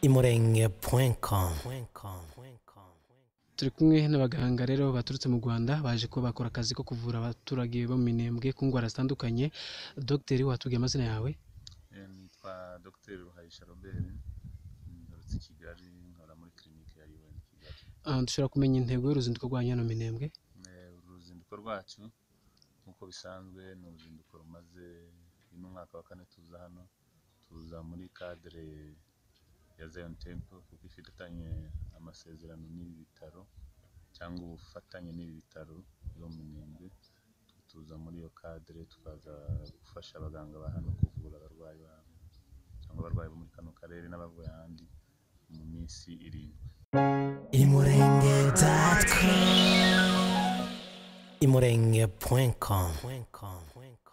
imurenge.com imurenge.com turi kumwe n'abaganga rero baturutse mu rwanda baje kuba bakora akazi ko kuvura abaturage bo mu minembwe ku ndwara zitandukanye dogiteri watubwiye amazina yawe Eh, nitwa Dr Ruhayisha Robert ngarutse i Kigali nkora muri clinic ya UN Kigali Ah, dushobora kumenya intego y'uruzinduko rwanyu hano mu minembwe Eh, uru ruzinduko rwacu nk'uko bisanzwe ni uruzinduko rumaze uyu ni umwaka wa kane tuza hano tuza muri cadre ya Zion Temple kuko ifitanye amasezerano n'ibi bitaro cyangwa ubufatanye n'ibi bitaro byo mu Minembwe tuza muri iyo cadre tukaza gufasha abaganga ba hano kuvura abarwayi babo cyangwa abarwayi bo muri kano karere n'abavuye ahandi mu minsi irindwi imurenge.com imurenge.com